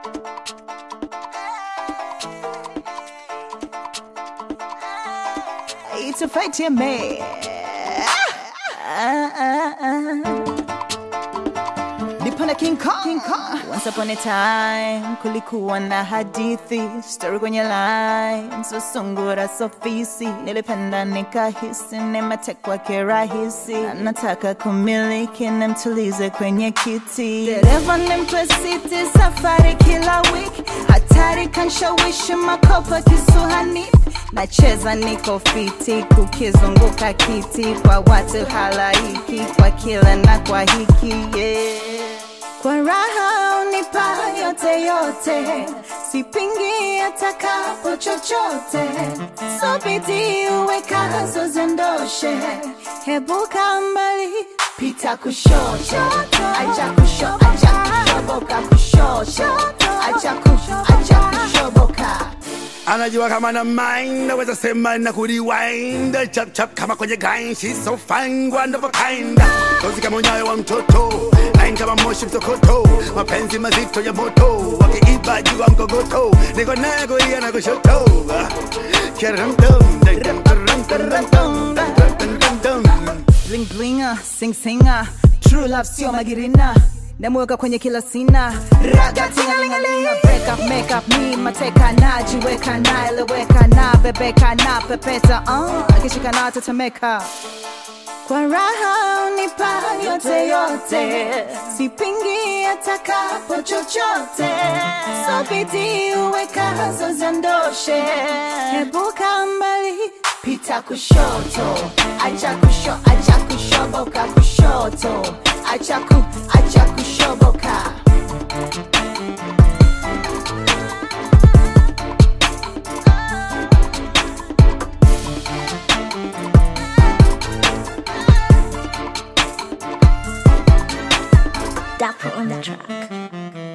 It's a fight ya me. Ah, ah, ah. Nipona King Kong. King Kong. Once upon a time kulikuwa na hadithi story kwenye lines usungura sofisi nilipenda nikahisi nimetekwa kirahisi na nataka kumiliki nimtulize kwenye kiti dereva nimpe siti safari kila wiki hatari kanshawishi makopa kisuhani nacheza niko fiti kukizunguka kiti kwa watu halaiki kwa kila na kwa hiki yeah. Kwa raha unipa yote yote, sipingi atakapo chochote, so bidii uwekazo ziondoshe, hebuka mbali, pita kushoto, acha kusho, acha kushoboka kushoto, acha kusho, acha kushoboka anajua kama na mind naweza sema na kurewind chap chap kama kwenye grind she's so fine wonderful kind tozi kama unyayo wa mtoto line kama moshi msokoto mapenzi mazito ya moto wakiiba juu wa mkogoto niko naye kulia na kushoto Kiram dum, dum, dum, dum, dum, dum, dum, dum, dum, dum, dum. bling blinga sing singa true love sio magirina namweka kwenye kila sina raga tingalingalinga break up make up me mateka najiweka naeleweka na bebeka na pepeta uh, akishika na tetemeka kwa raha unipa yote yote sipingi atakapo chochote so bidii uwekazo ziondoshe hebuka mbali pita kushoto acha kusho acha kushoboka kushoto acha ku acha kushoboka Dapper on the track.